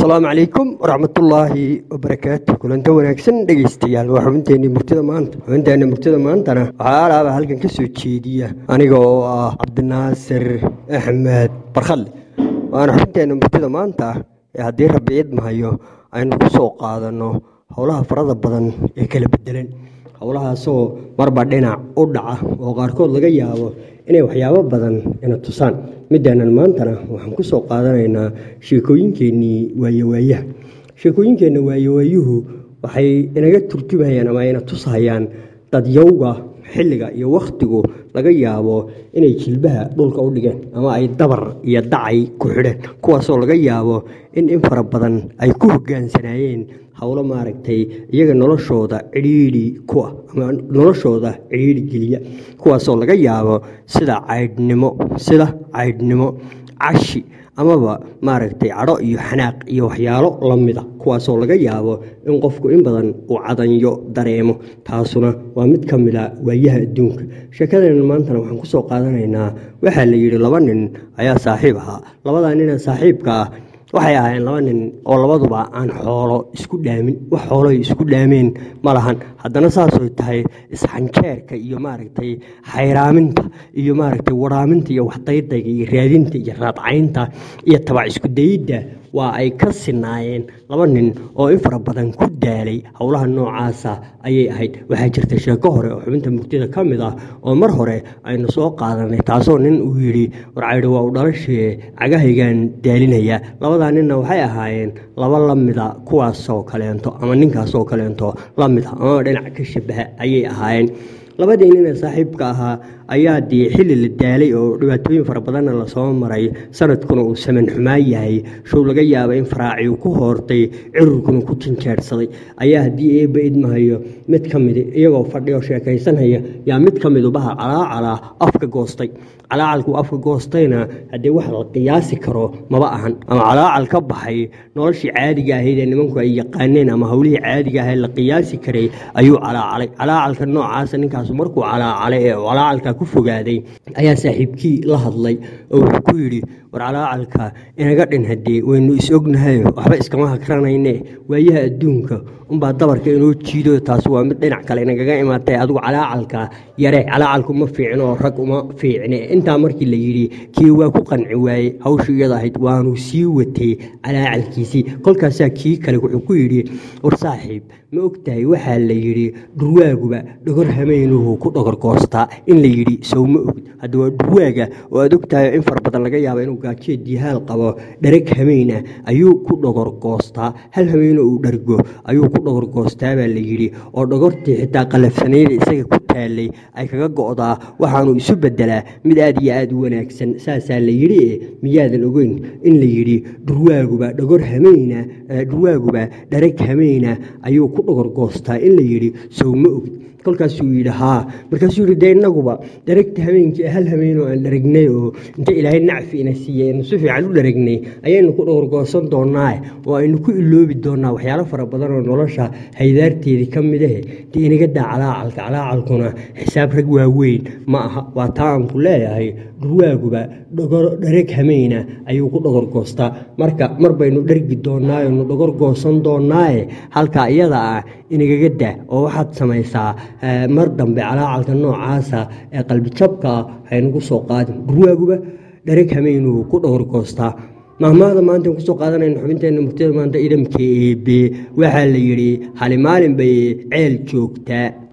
asalaamu calaykum waraxmatullaahi wabarakaatu kulanta wanaagsan dhegeystayaal waa xubinteenii murtida maanta xubinteena murtida maantana waxaa alaaba halkan ka soo jeediya aniga oo ah cabdinaasir axmed barkhalle waana xubinteena murtida maanta ee haddii rabbi idmahayo aynu ku soo qaadanno howlaha farada badan ee kala bedelan howlahaasoo marba dhinac u dhaca oo qaarkood laga yaabo inay waxyaabo badan ina tusaan midaanan maantana waxaan ku soo qaadanaynaa sheekooyinkeennii waayowaayaha sheekooyinkeenna waayowaayuhu waxay inaga turjumayaan ama ina tusahayaan dadyowga xilliga iyo wakhtigu laga yaabo inay jilbaha dhulka u dhigeen ama ay dabar iyo dacay ku xidheen kuwaasoo laga yaabo in in fara badan ay ku hogaansanaayeen howlo maaragtay iyaga noloshooda cidhiidhi kuah ama noloshooda cidhiidhi geliya kuwaasoo laga yaabo sida caydhnimo sida caydhnimo cashi amaba maaragtay cadho iyo xanaaq iyo waxyaalo la mida kuwaasoo laga yaabo in qofku in badan uu cadanyo dareemo taasuna waa mid ka mida waayaha adduunka sheekadeenna maantana waxaan ku soo qaadanaynaa waxaa la yidhi laba nin ayaa saaxiib ahaa labadaa nina saaxiibka ah waxay ahaayeen laba nin oo labaduba aan xoolo isku dhaamin wax xooloy isku dhaameen ma lahan haddana saasoo tahay isxanjeerka iyo maaragtay xayraaminta iyo maaragtay waraaminta iyo waxdaydayga iyo raadinta iyo raadcaynta iyo tabac isku dayidda waa ay ka sinaayeen laba nin oo in fara badan ku daalay howlaha noocaasa ayay ahayd waxaa jirta sheeko hore oo xubinta mugtida ka mid ah oo mar hore aynu soo qaadanay taasoo nin uu yidhi warcaydho waa u dhalashee cagahaygaan daalinaya labadaa ninna waxay ahaayeen laba la mida kuwaasoo kaleento ama ninkaasoo kaleento la mid ah amaba dhinac ka shabaha ayay ahaayeen labadii nin ee saaxiibka ahaa ayaa dee xilli la daalay oo dhibaatooyin fara badanna lasoo maray sanadkuna uu saman xumaan yahay show laga yaaba in faraaci uu ku hoortay cirurkuna ku jinjeerhsaday ayaa haddii eebba idmahayo mid ka midi iyagoo fadhi oo sheekaysanhaya yaa mid ka midubaha calaacalaa afka goostay calaacalkuu afka goostayna haddee wax la qiyaasi karo maba ahan ama calaacal ka baxay noloshii caadiga ahayd ee nimanku ay yaqaaneen ama howlihii caadiga ahayd la qiyaasi karay ayuu calaacalay calaacalka noocaasa ninkaasu markuu calaacalay ee calaacalka ku fogaaday ayaa saaxiibkii la hadlay oo wuxuu ku yidhi war calaacalka inaga dhin haddee waynu is ognahayo waxba iskama hakranayne waayaha adduunka unbaa dabarka inoo jiido taas waa mid dhinac kale inagaga imaatay adigu calaacalka yare calaacalku ma fiicno oo rag uma fiicne intaa markii la yidhi kii waa ku qanci waayey hawshu iyada ahayd waanu sii watay calaacalkiisii kolkaasaa kii kale wuxuu ku yidhi war saaxiib ma ogtahay waxaa la yidhi dhurwaaguba dhogor hameynuhu ku dhogor goostaa in la yidhi sow ma ogd hadda waa dhurwaaga oo aad ogtahay in fara badan laga yaaba inuu gaajeed dihaal qabo dharag hameyna ayuu ku dhogor goostaa hal hameyno uu dhargo ayuu ku dhogor goostaa baa la yidhi oo dhogortii xitaa qalafsanayda isaga ku taalay ay kaga go'daa waxaanu isu bedelaa mid aad iyo aad u wanaagsan saasaa la yidhi e miyaadan ogeyn in la yidhi dhurwaaguba dhogor hameyna dhurwaaguba dharag hameyna ayuu ku dhogor goostaa in la yidhi sow ma ogd kolkaasuu yidhi haa markaasuu yidhi dee innaguba dharagta habeenkii hal habeenoo aan dharagnay oo inta ilaahay nacfi ina siiyey aynu si fiican u dharagnay ayaynu ku dhowrgoosan doonnaa oo aynu ku iloobi doonnaa waxyaalo fara badan oo nolosha haydaarteedii ka mid ahe dee inaga daa calaacalka calaacalkuna xisaab rag waaweyn ma aha waa taa aan ku leeyahay dhurwaaguba dharag hameyna ayuu ku dhogor goostaa marka mar baynu dhargi doonnaa aynu dhogor goosan doonnaaye halkaa iyada ah inagaga daa oo waxaad samaysaa mar dambe calaacalka noocaasa ee qalbijabka ah haynagu soo qaadin dhurwaaguba dharag hameynuhu ku dhogor goostaa mahmaada maanta kusoo qaadanayna xubinteenna murtida maanta idamka eebe waxaa la yidhi hali maalin bay ceel joogtaa